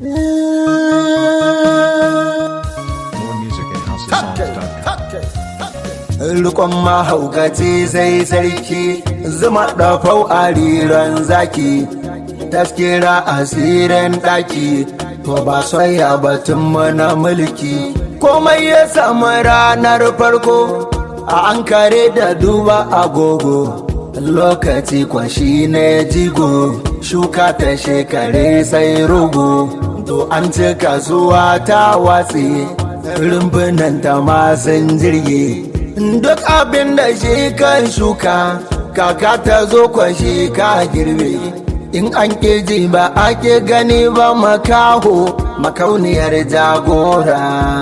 More music at houseofsongs.com. Rukon mahaukaci sai sarki zuma ɗafau a riran zaki taskira asirin ɗaki to ba soya batun mana mulki komai ya samu ranar farko a an kare da duba agogo lokaci kwashi ne jigo shuka ta shekare sai rugu to an ci kasuwa ta watsi rumbunan ta masun jirgi duk abin da shi kan shuka kaka ta zo kwashi ka girbe in an ji ba ake gani ba makaho makauniyar jagora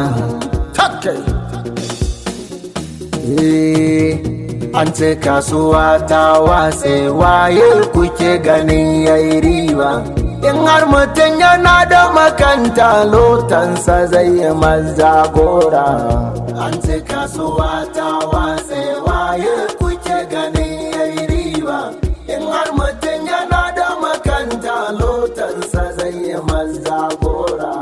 Eh, an ce kasuwa ta watse waye kuke ganin yayi riba in har mutum yana da makanta lotansa zai yi mazagora an ce kasuwa ta watse waye kuke ganin yayi riba in har mutum yana da makanta lotansa zai yi mazagora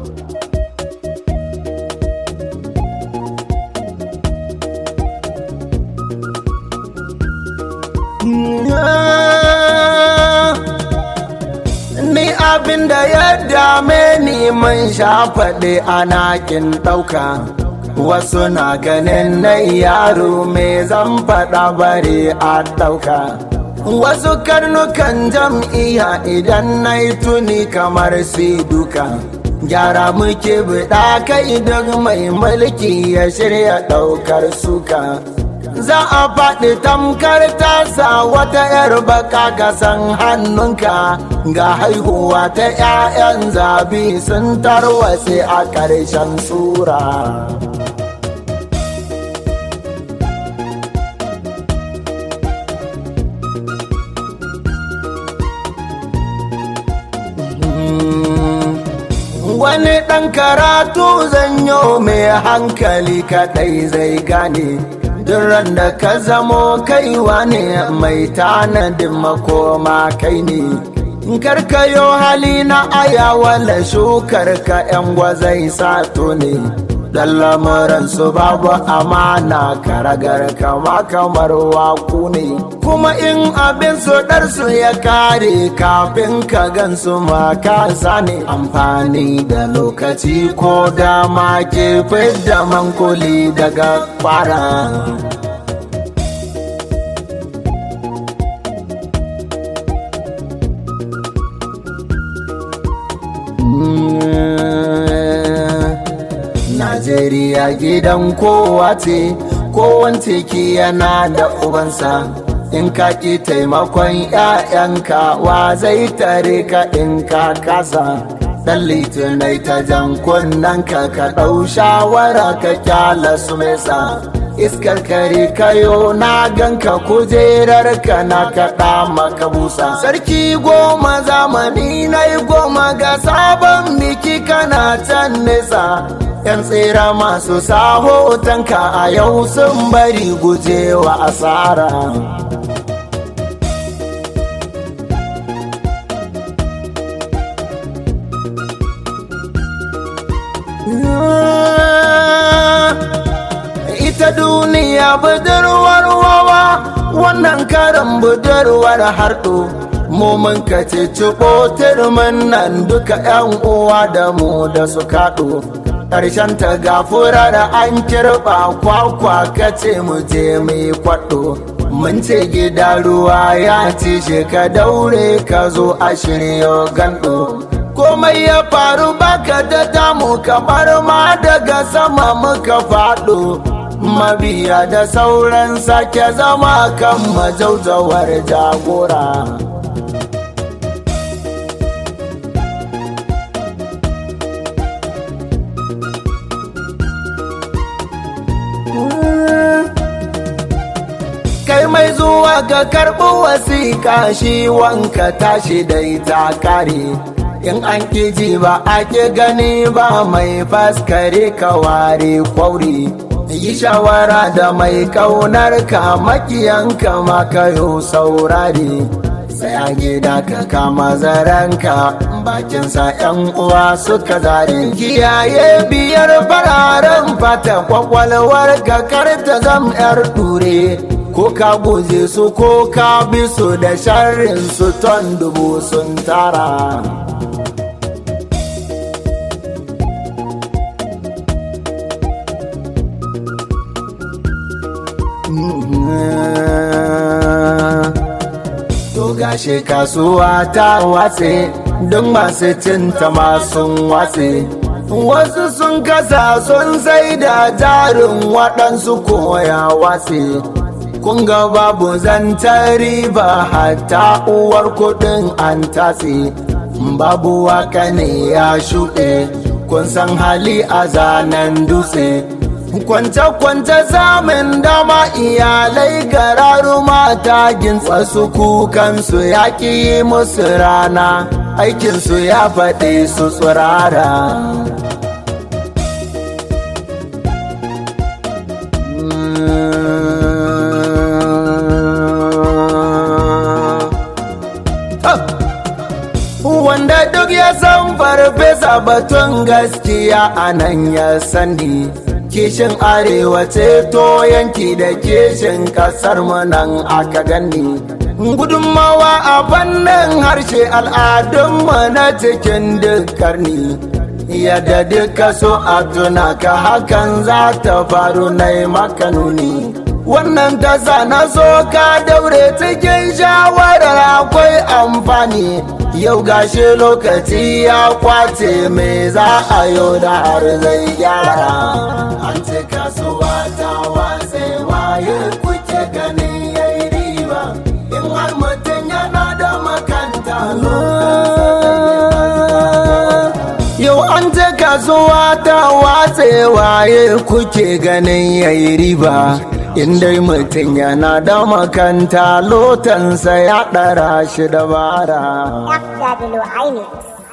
Ni abin da ya dame ni mun sha faɗi a nakin ɗauka. Wasu na ganin na yaro me zan faɗa bare a ɗauka. Wasu karnukan jam'iyya idan na yi tuni kamar su duka. Gyara muke buɗa kai duk mai mulki ya shirya ɗaukar suka. za a faɗi tamkar tasa wata 'yar baka gasan hannunka ga haihuwa ta 'ya'yan zabi sun tarwatse a ƙarshen tsura. Wani ɗan karatu zanyo mai hankali kaɗai zai gane. Duran da ka zamo kaiwa ne mai tanadin makoma kai ne. Karkayo hali na ayawala shukar ka ‘yan gwazai sato ne. Dan lamuransu babu amana karagar kama kamar waku ne. Kuma in abin su ɗarsu ya kare kafin ka gansu ma ka ne. Amfani da lokaci ko dama ke fidda mankuli daga fara. Najeriya gidan kowa ce, kowance ki yana da ubansa. In ka ki taimakon ‘ya'yanka wa zai tare ka in ka kasa. Dan litinai ta jan kunnen ka ka ɗau shawara ka kyala su mesa. Iskar kare kayo na ganka kujerar ka na kaɗa maka busa. Sarki goma zamani na yi goma ga sabon biki kana can nesa. ‘Yan tsira masu sahotanka a yau sun bari gujewa asara. Ita duniya budurwar wawa wannan karin budurwar harɗo. Momin ka ce ciɓo turmin nan duka ‘yan uwa da mu da su kaɗo. ƙarshen ta gafura da an kirɓa kwakwa kace mu je mai kwaɗo mun ce gida ruwa ya ci shi ka daure ka zo a shirya gando komai ya faru baka da damu kamar ma daga sama muka faɗo mabiya da sauran sake zama kan majaujawar jagora kai mai zuwa ga karɓi wasiƙa shi wanka tashi da ita kare in an ji ba ake gani ba mai faskare ka ware kwauri yi shawara da mai kaunar ka makiyanka makayo saurare sai a gida ka kama zaranka bakinsa yan uwa suka zare kiyaye biyar fararen fata kwakwalwar kakar ta zam yar dure ko ka guje su ko ka bi su da sharrin su ton dubu sun tara To gashi kasuwa ta watse don masu cinta masu watse. Wasu sun kasa sun sai da jarin waɗansu koya watse. Kun ga babu zantar riba hatta uwar kuɗin an tatse. Babu waka ne ya shuɗe, kun san hali a zanen dutse. kwance-kwance samun dama iyalai gararu mata gintsa su kukansu ya ƙi musu rana aikinsu ya faɗi su tsirara wanda duk ya san farfesa batun gaskiya a nan ya sani kishin arewa ceto yanki da kishin kasar nan aka gani gudunmawa a fannin harshe al'adunmu na cikin duk karni yadda duka so a tuna ka hakan za ta faru na maka nuni wannan tasa na so ka daure cikin shawarar akwai amfani yau gashi lokaci ya kwace me za a yau da har zai gyara an ce kasuwa ta watse waye kuke ganin yayi riba in har mutum yana da makanta yau an ce kasuwa ta watse waye kuke ganin yayi riba in dai mutum yana da makanta lotansa ya ɗara shi dabara. FW Highness.